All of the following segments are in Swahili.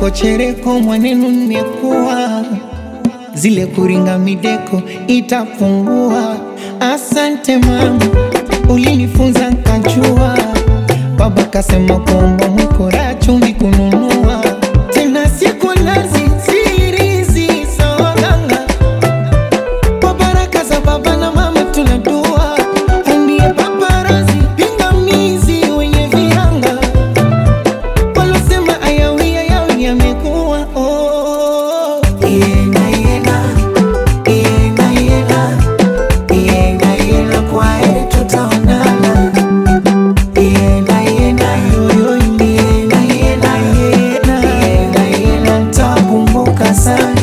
chereko chereko mwanenu nimekuwa zile kuringa mideko itapungua. Asante mama, ulinifunza nkajua. Baba kasema kwamba mkora chumvi kununua tena siku nazi sirizi sawaganga kwa baraka za baba na mama tunadua andie paparazi pingamizi wenye viranga walosema ayawi ayawi yamekuwa oh. Yenga, yenga, yenga, yenga, yenga, yenga, kwa heri tutaonana. Yenga, yenga, yoyo, yenga, yenga, yenga, yenga, yenga, nitakumbuka sana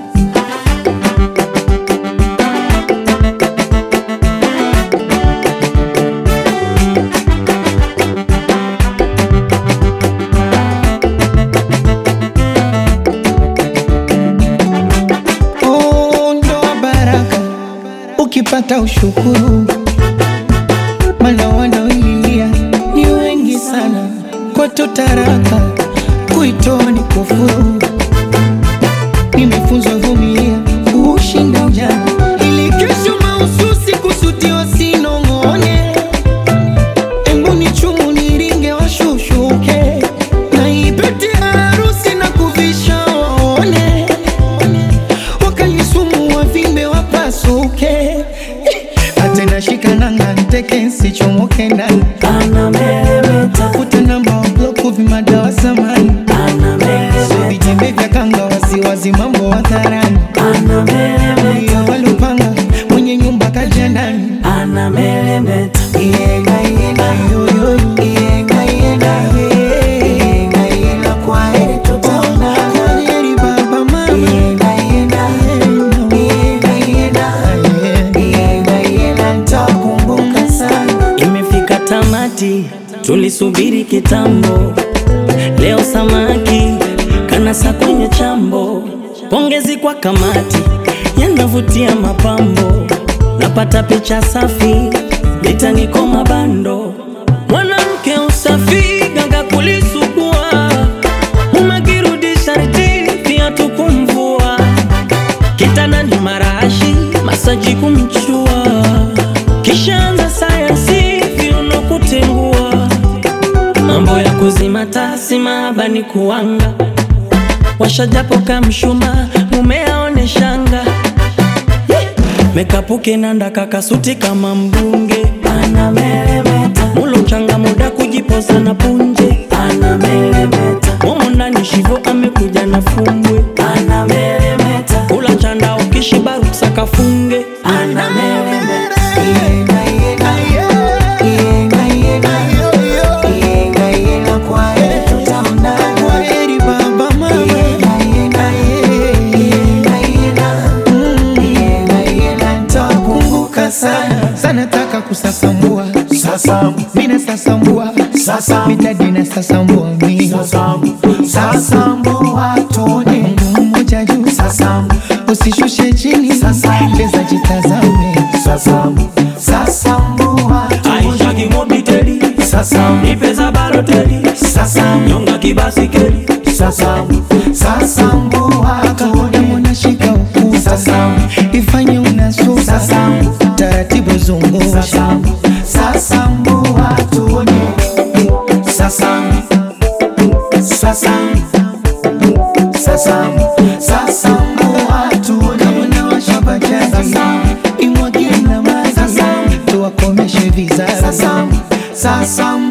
Oh, ndoa baraka ukipata ushukuru, mana wanaoililia ni wengi sana. Kwetu taraka kuitoa ni kufuru. Nimefunzwa vumilia kushinda ujana, ili kesho mahususi kusudiwa sinong'one. Embu ni chumu niringe washushuke, na ipete harusi na kuvisha waone wakalisumu wavimbe wapasuke atena shikananga nteke nsichomoke ndani tafuta namba wabloku vimadawa samani so vitembe vya kanga wasiwazi mambo hadharani iyo walupanga mwenye nyumba kaja ndani Yenga, yenga, yoyo, yenga, yenga, yenga, yenga, kwa heri tutaonana. Kwa heri baba, mama. Yenga, yenga, yenga, yenga, yenga, yenga, nitakumbuka sana. Imefika tamati, tulisubiri kitambo. Leo samaki kanasa kwenye chambo. Pongezi kwa kamati, yanavutia mapambo. Napata picha safi, litaniko mabando. Mwanamke usafi, ganga kulisugua. Umekirudi sharti, viatu kumvua. Kitandani marashi, masaji kumchua. Kishaanza sayansi, viuno kutengua. Mambo ya kuzima tasi maabani kuanga. Washajapo kamshuma, mume aone shanga. Mekapuke nanda kakasuti kama mbunge. Mulo changa muda kujipoza na punje. Momo ndani shivo amekuja na fumbwe. Kula chanda ukishiba ruksa kafunge. Yenga, yenga, yenga, yenga, yenga, yenga, kwa heri tutaonana. Kwa heri baba, mama. Yenga, yenga, yenga, yenga, yenga, yenga, nitakumbuka sana sana, taka kusasambua Sasambu, mina sasambua sasambu, mitadi na sasambua mi sasambu, sasambu watone. Mungu mmoja juu Sasambu, usishushe chini Sasambu. leza jitazame sasambu, sasambu watone. Aisha kimobiteli, Sasambu, nipeza baloteli, sasambu, nyonga kibasikeli. sasambu, sasambu watone. Mwana shika ukuta Sasambu, ifanye unasuka Sasambu. taratibu zungusha sasambu, sasambu watone. Sasambu, sasambu, sasambu, sasambu watone. Kama washa bajaji Sasambu. imwagie na maji Sasambu. tuwakomeshe vizazi Sasambu, sasambu